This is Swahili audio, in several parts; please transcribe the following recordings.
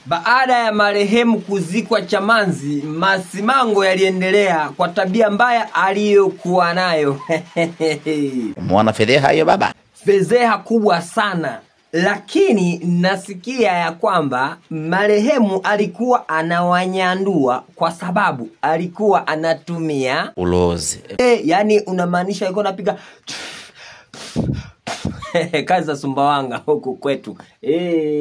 Baada ya marehemu kuzikwa Chamanzi, masimango yaliendelea kwa tabia mbaya aliyokuwa nayo. Umeona fedheha hiyo baba? Fedheha kubwa sana, lakini nasikia ya kwamba marehemu alikuwa anawanyandua kwa sababu alikuwa anatumia Ulozi. e, yani unamaanisha alikuwa anapiga kazi za Sumbawanga huku kwetu e,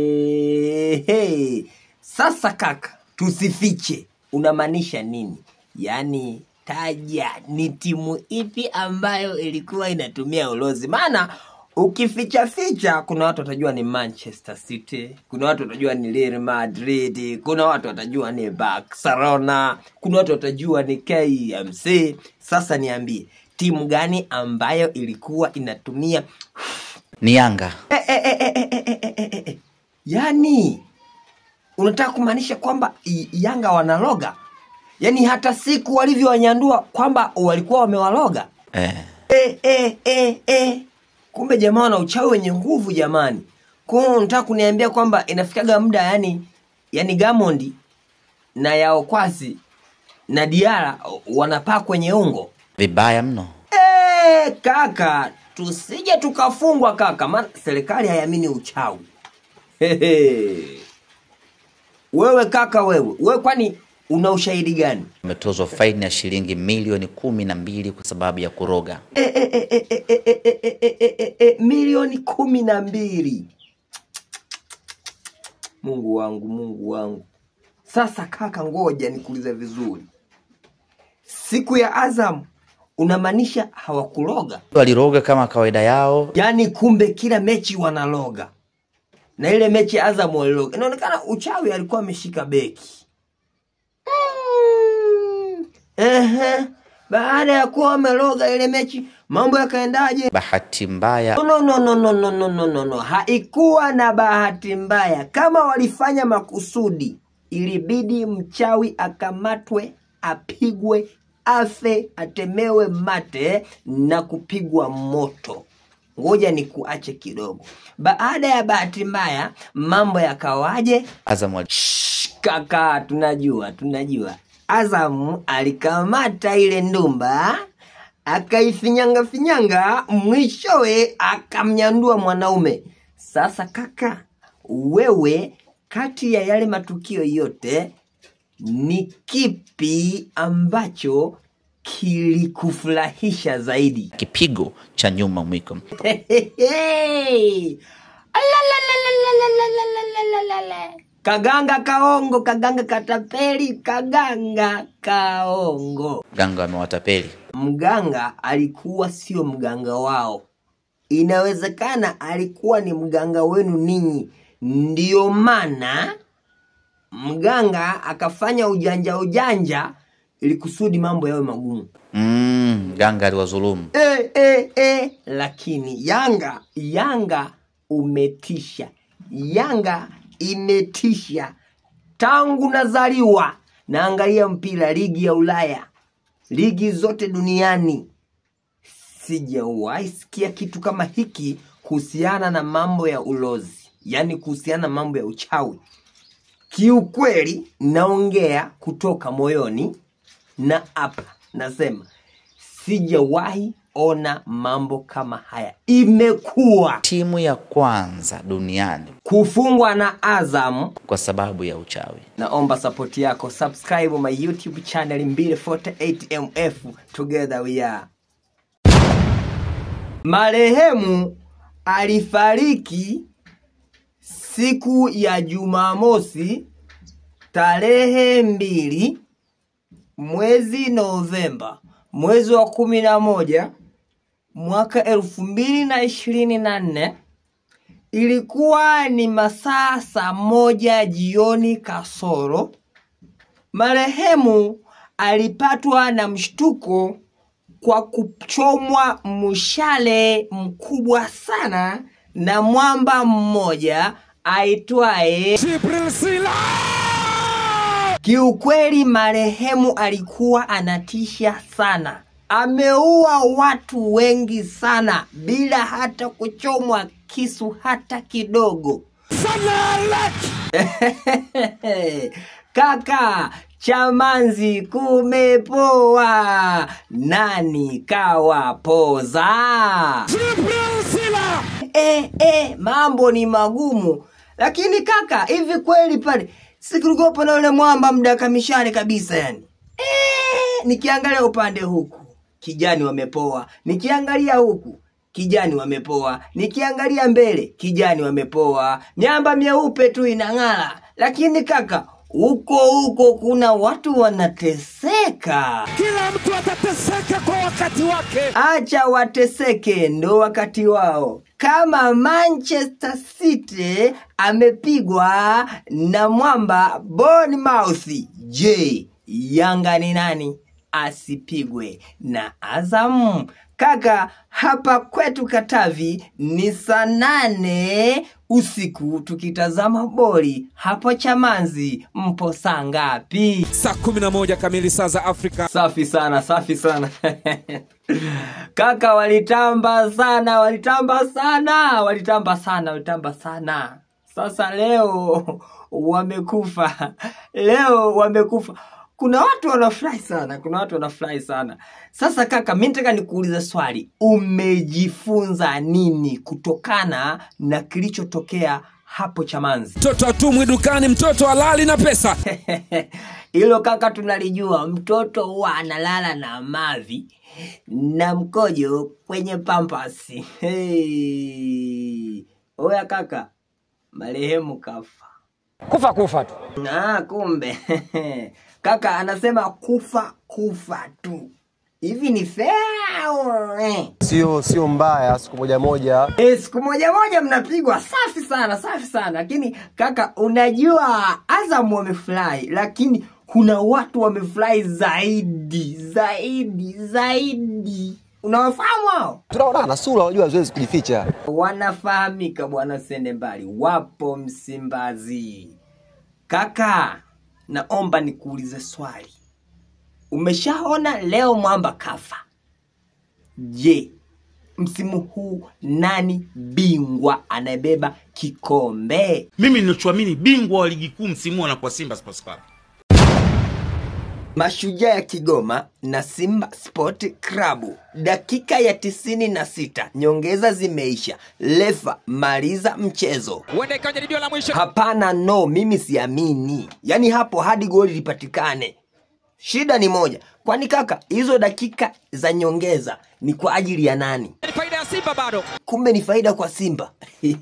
hey. Sasa kaka, tusifiche, unamaanisha nini? Yaani taja ni timu ipi ambayo ilikuwa inatumia ulozi, maana ukificha ficha, kuna watu watajua ni Manchester City, kuna watu watajua ni Real Madrid, kuna watu watajua ni Barcelona, kuna watu watajua ni KMC. Sasa niambie timu gani ambayo ilikuwa inatumia Ni Yanga. e, e, e, e, e, e, e, e, e, e. yani unataka kumaanisha kwamba i- Yanga wanaloga, yaani hata siku walivyowanyandua kwamba walikuwa wamewaloga Eh. e, e, e, e. Kumbe jamaa wana uchawi wenye nguvu jamani. Kwa hiyo unataka kuniambia kwamba inafikaga muda yani, yani Gamondi na Yaokwasi na Diara wanapaa kwenye ungo Vibaya mno. e, kaka, tusije tukafungwa kaka, maana serikali haiamini uchawi. Hehe. Wewe kaka, wewe wewe, kwani una ushahidi gani? Umetozwa faini ya shilingi milioni kumi na mbili kwa sababu ya kuroga. e, e, e, e, e, e, e, e, e, e, e, e, milioni kumi na mbili. Mungu wangu, Mungu wangu. Sasa kaka, ngoja nikuulize vizuri, siku ya Azam unamaanisha hawakuloga? Waliroga kama kawaida yao. Yaani kumbe kila mechi wanaloga, na ile mechi ya Azam waliloga. Inaonekana uchawi alikuwa ameshika beki mm. Ehe, baada ya kuwa wameloga ile mechi, mambo yakaendaje? Bahati mbaya No, no, no, no, no, no, no, no, no. Haikuwa na bahati mbaya. Kama walifanya makusudi, ilibidi mchawi akamatwe, apigwe, afe, atemewe mate na kupigwa moto. Ngoja ni kuache kidogo. Baada ya bahati mbaya, mambo yakawaje? Azam wali- Shh, kaka, tunajua tunajua. Azamu alikamata ile ndumba akaifinyanga finyanga, mwishowe akamnyandua mwanaume. Sasa kaka, wewe, kati ya yale matukio yote, ni kipi ambacho kilikufurahisha zaidi? kipigo cha nyuma mwiko. Hehehe. Alalalalalalalalalalalala. Kaganga kaongo, kaganga katapeli, kaganga kaongo. Ganga wamewatapeli. Mganga alikuwa sio mganga wao, inawezekana alikuwa ni mganga wenu ninyi. Ndiyo maana mganga akafanya ujanja ujanja ili kusudi mambo yawe magumu. Mm, ganga aliwadhulumu. e, e, e. Lakini Yanga, Yanga umetisha, Yanga imetisha tangu nazaliwa. Naangalia mpira ligi ya Ulaya, ligi zote duniani, sijawahi sikia kitu kama hiki kuhusiana na mambo ya ulozi, yaani kuhusiana na mambo ya uchawi. Kiukweli naongea kutoka moyoni, na hapa nasema sijawahi ona mambo kama haya. Imekuwa Timu ya kwanza duniani kufungwa na Azam. kwa sababu ya uchawi. Naomba sapoti yako, subscribe my YouTube channel 248MF, together we are. Marehemu alifariki siku ya Jumamosi tarehe mbili mwezi Novemba mwezi wa kumi na moja mwaka elfu mbili na ishirini na nne ilikuwa ni masaa saa moja jioni kasoro. Marehemu alipatwa na mshtuko kwa kuchomwa mshale mkubwa sana na mwamba mmoja aitwaye Kiukweli marehemu alikuwa anatisha sana, ameua watu wengi sana bila hata kuchomwa kisu hata kidogo. kaka chamanzi kumepoa nani kawapoza e, e, mambo ni magumu lakini kaka hivi kweli pale sikulikopo na yule mwamba mdakamishane kabisa yani e, nikiangalia upande huku kijani wamepoa nikiangalia huku kijani wamepoa nikiangalia mbele kijani wamepoa miamba myeupe tu inang'ala lakini kaka huko huko kuna watu wanateseka Kila mtu atateseka kwa wakati wake. acha wateseke ndo wakati wao kama manchester city amepigwa na mwamba bournemouth je yanga ni nani asipigwe na azam kaka hapa kwetu katavi ni saa nane usiku tukitazama boli hapo chamanzi mpo saa ngapi Saa 11 kamili saa za Afrika. safi sana safi sana kaka walitamba sana walitamba sana walitamba sana walitamba sana sasa leo wamekufa leo wamekufa kuna watu wanafurahi sana kuna watu wanafurahi sana sasa kaka mi nataka nikuuliza swali umejifunza nini kutokana na kilichotokea hapo chamanzi Mtoto atumwi dukani, mtoto halali na pesa. hilo kaka tunalijua mtoto huwa analala na mavi na mkojo kwenye pampasi hey. oya kaka marehemu kafa kufa kufa tu ah, kumbe kaka anasema kufa kufa tu hivi ni fair au, eh? sio sio mbaya siku moja moja E, siku moja moja mnapigwa safi sana safi sana lakini kaka unajua azam wamefurahi lakini kuna watu wamefurahi zaidi zaidi zaidi unawafahamu hao tunaonana sura unajua haziwezi kujificha wanafahamika bwana sende mbali wapo msimbazi kaka naomba nikuulize swali umeshaona leo mwamba kafa je msimu huu nani bingwa anayebeba kikombe mimi ninachoamini bingwa wa ligi kuu msimu huu anakuwa simba sports club mashujaa ya kigoma na simba sport klabu dakika ya tisini na sita nyongeza zimeisha lefa maliza mchezo Huenda ikawa jaribio la mwisho. hapana no mimi siamini yaani hapo hadi goli lipatikane shida ni moja kwani kaka hizo dakika za nyongeza ni kwa ajili ya nani Ni faida ya Simba bado. kumbe ni faida kwa simba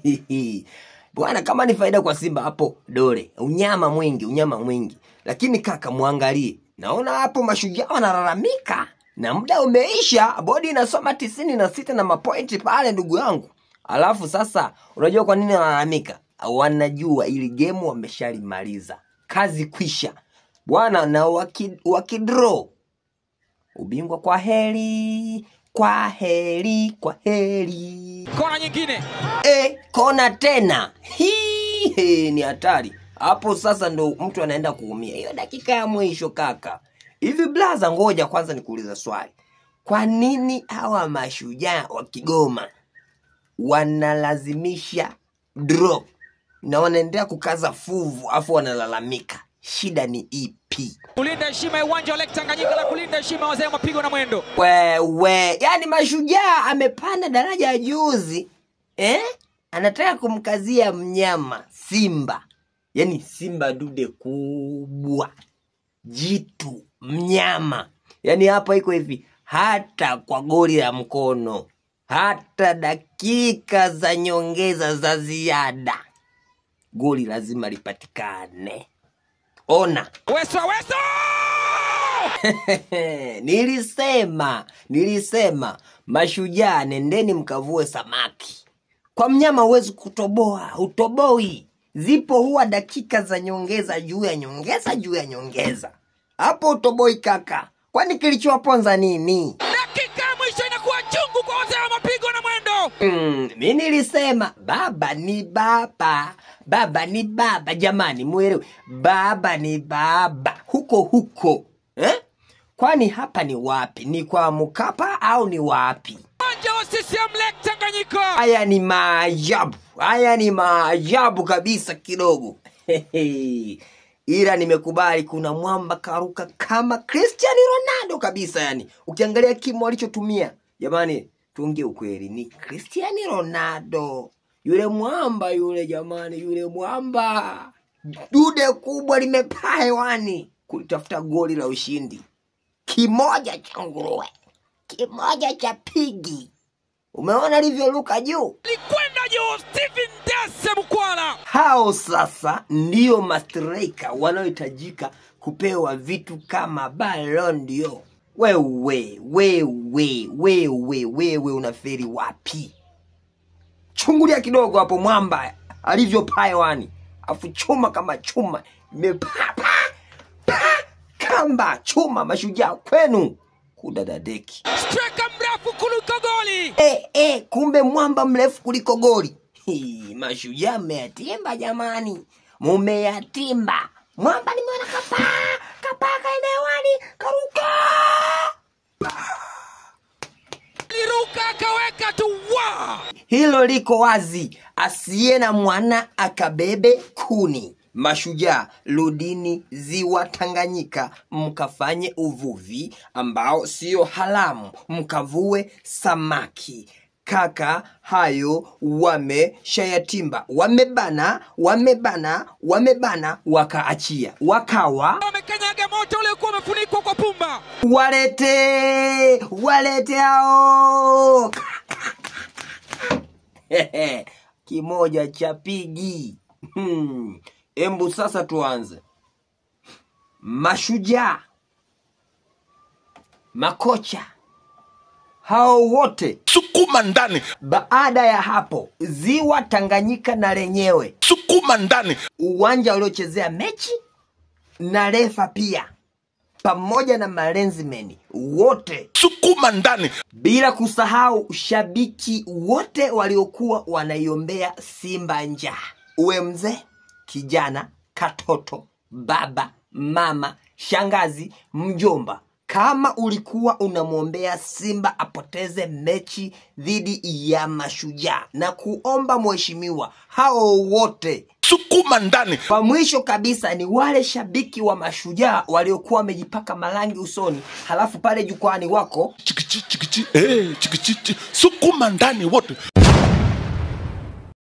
bwana kama ni faida kwa simba hapo dole unyama mwingi unyama mwingi lakini kaka mwangalie naona hapo mashujaa wanalalamika na muda umeisha bodi inasoma tisini na sita na mapointi pale ndugu yangu alafu sasa unajua kwa nini wanalalamika wanajua ili gemu wameshalimaliza kazi kwisha bwana na waki, wakidro ubingwa kwa heri kwa heri kwa heri Kona nyingine. e, kona tena Hii, he, ni hatari hapo sasa ndo mtu anaenda kuumia hiyo dakika ya mwisho kaka hivi blaza ngoja kwanza nikuuliza swali kwa nini hawa mashujaa wa kigoma wanalazimisha drop na wanaendelea kukaza fuvu afu wanalalamika shida ni ipi Kulinda heshima ya uwanja wa Lake Tanganyika na kulinda heshima ya wazee wa mapigo na mwendo. wewe yani mashujaa amepanda daraja ya juzi eh? anataka kumkazia mnyama simba yani simba dude kubwa jitu mnyama yani hapa iko hivi hata kwa goli la mkono hata dakika za nyongeza za ziada goli lazima lipatikane ona Weso Weso! nilisema nilisema mashujaa nendeni mkavue samaki kwa mnyama huwezi kutoboa utoboi zipo huwa dakika za nyongeza juu ya nyongeza juu ya nyongeza hapo utoboi kaka kwani kilichowaponza nini Dakika ya mwisho inakuwa chungu kwa wazee wa mapigo na mwendo. Mm, mi nilisema baba ni baba baba ni baba jamani mwelewe baba ni baba huko huko eh? kwani hapa ni wapi ni kwa mkapa au ni wapi Uwanja wa CCM Lake Tanganyika. haya ni maajabu haya ni maajabu kabisa kidogo ila nimekubali kuna mwamba karuka kama Cristiano Ronaldo kabisa. Yani ukiangalia kimo alichotumia, jamani, tuongee ukweli, ni Cristiano Ronaldo yule mwamba yule, jamani, yule mwamba, dude kubwa limepaa hewani kulitafuta goli la ushindi, kimoja cha nguruwe, kimoja cha pigi. Umeona alivyoruka juu? likwenda juu Stephen Dese Mukwala. hao sasa ndio mastrika wanaohitajika kupewa vitu kama Ballon d'Or. Wewe wewe wewe wewe unaferi wapi? Chungulia kidogo hapo mwamba alivyopaa hewani, afu chuma kama chuma imepaa pa, pa, kamba chuma mashujaa kwenu kudadadeki. Striker mrefu kuliko goli. E, e, kumbe mwamba mrefu kuliko goli. Hii, Mashujaa mmeyatimba jamani, mumeyatimba. Mwamba nimeona kapaa kapaa kaenda hewani karuka. Liruka akaweka tu wa. Hilo liko wazi, asiye na mwana akabebe kuni. Mashujaa, rudini ziwa Tanganyika mkafanye uvuvi ambao sio haramu, mkavue samaki. Kaka, hayo wameshayatimba, wamebana, wamebana, wamebana, wakaachia, wakawa Wamekanyaga moto uliokuwa umefunikwa kwa pumba. walete walete hao kimoja cha pigi Hmm. embu sasa tuanze mashujaa makocha hao wote sukuma ndani baada ya hapo ziwa tanganyika na lenyewe sukuma ndani uwanja uliochezea mechi na refa pia pamoja na malenzimeni wote sukuma ndani bila kusahau shabiki wote waliokuwa wanaiombea Simba njaa, uwe mzee, kijana, katoto, baba, mama, shangazi, mjomba. Kama ulikuwa unamwombea Simba apoteze mechi dhidi ya Mashujaa na kuomba mheshimiwa, hao wote sukuma ndani kwa mwisho kabisa ni wale shabiki wa Mashujaa waliokuwa wamejipaka marangi usoni, halafu pale jukwani wako chikichi chikichi eh chikichi chi- sukuma ndani wote